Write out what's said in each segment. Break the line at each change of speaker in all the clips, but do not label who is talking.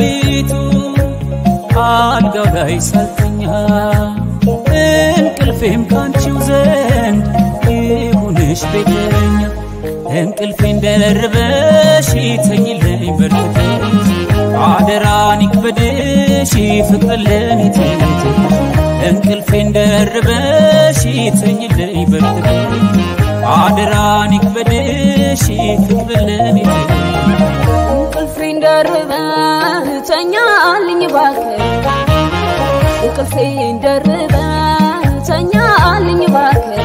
ሌሊቱ አልጋው ላይ ሳልተኛ እንቅልፌም ካንቺው ዘንድ ይሁንሽ ቤተኛ እንቅልፌን ደርበሽ ተኝልኝ በርትተሽ አደራን ይክበድሽ ፍቅር ለኔ ትተሽ እንቅልፌን ደርበሽ ተኝልኝ በርትተሽ አደራን ይክበድሽ ፍቅር ለኔ ትተሽ
እንቅልፌን ደርበህ ተኛልኝ እባክህ እንቅልፌን ደርበህ ተኛልኝ እባክህ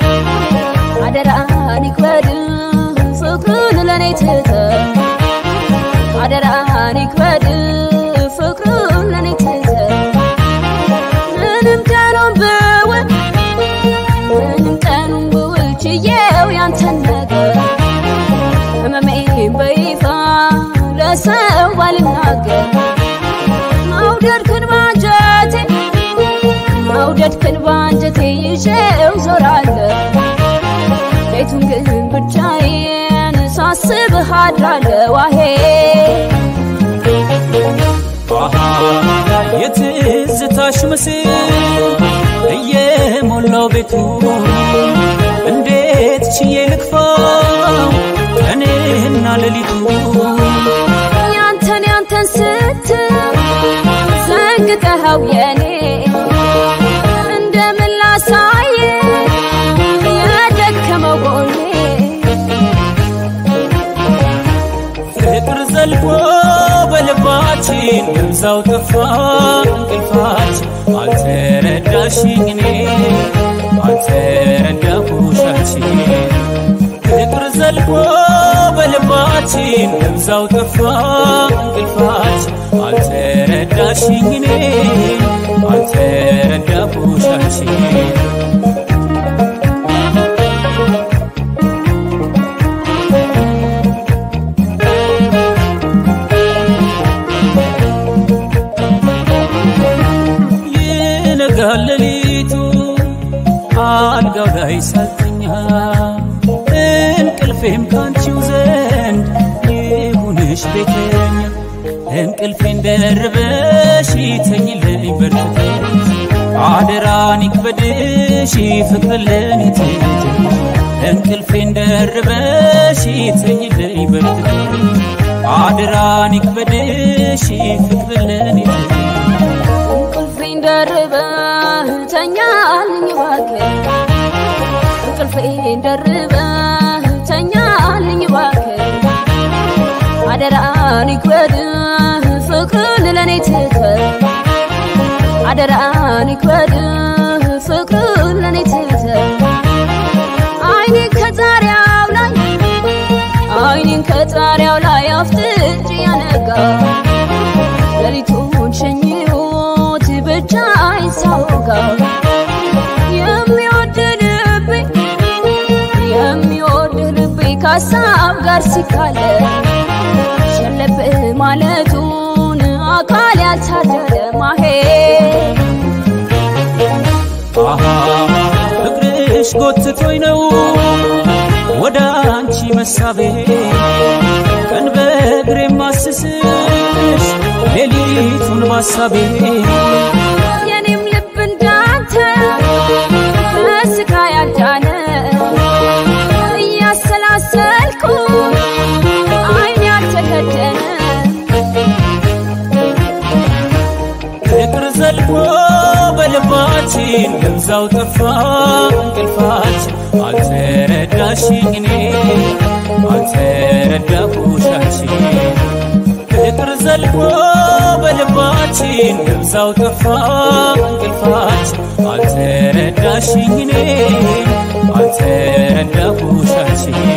አደራህን ይክበድ ፍቅርን ለኔ ትተህ አደራህን ይክበድ ፍቅርን ለኔ ትተህ ምንም ቀኑን ብውል ምንም ቀኑን ብውል ችዬው ያንተን ነገር ህመሜን በይፋ ለሰው ባልናገር መውደድክን ባንጀቴ መውደድክን ባንጀቴ ይዤው ዞራለሁ ቤቱን ግን ብቻዬን ሳስብህ አድራለሁ አሄ
የትዝታሽ ምስል እየሞላው ቤቱ እንዴት ችዬ ልክፋው ቀንና ሌሊቱ
ያንተን ያንተን ስትል ዘንግተኸው የኔ እንደምን ላሳየ የደከመው ጎኔ
ፍቅር ዘልቆ በልባችን እብዛው ጠፋ እንቅልፋችን አልተረዳሽኝ እኔ አልተረዳሁሻችን ፍቅር ዘልቆ በልባችን እብዛው ጠፋ እንቅልፋችን አልተረዳሽኝ እኔ አልተረዳሁሻችን ይነጋል ሌሊቱ አልጋው ላይ ሳልተኛ እንቅልፌም ካንቺው ዘንድ ይሁንሽ ቤተኛ እንቅልፌን ደርበሽ ተኝልኝ በርትተሽ አደራን ይክበድሽ ፍቅር ለኔ ትተሽ እንቅልፌን ደርበሽ ተኝልኝ በርትተሽ አደራን ይክበድሽ ፍቅር ለኔ ትተሽ
እንቅልፌን ደርበህ ተኛልኝ እባክህ እንቅልፌን ደርበህ ተኛልኝ እባክህ አደራን ይክበድህ ፍቅርን ለኔ ትተህ አደራን ይክበድህ ፍቅርን ለኔ ትተህ አይኔን ከጣሪያው ላይ አይኔን ከጣሪያው ላይ አፍጥጬ ያነጋ ሌሊቱን ሸኝሁት ብቻ አይሳውጋ የሚወድ ልቤ የሚወድ ልቤ ከሀሳብ ጋር ሲካለ ሸለብ ማለቱን አካል ያልታደለ ማሄ
አሃ ፍቅርሽ ጎትቶኝ ነው ወደ አንቺ መሳቤ ቀን በእግሬ ማስስሽ ሌሊቱን ማሳቤ
የኔም ልብ እንዳንተ በስጋ ያልዳነ እያሰላሰልኩ አይን ያልተከደነ
ፍቅር ዘልቆ በልባችን እብዛው ጠፋ እንቅልፋችን አልተረዳሽኝ እኔ አልተረዳሁሻችን ፍቅር ዘልቆ በልባችን እብዛው ጠፋ እንቅልፋችን አልተረዳሽኝ እኔ አልተረዳሁሻችን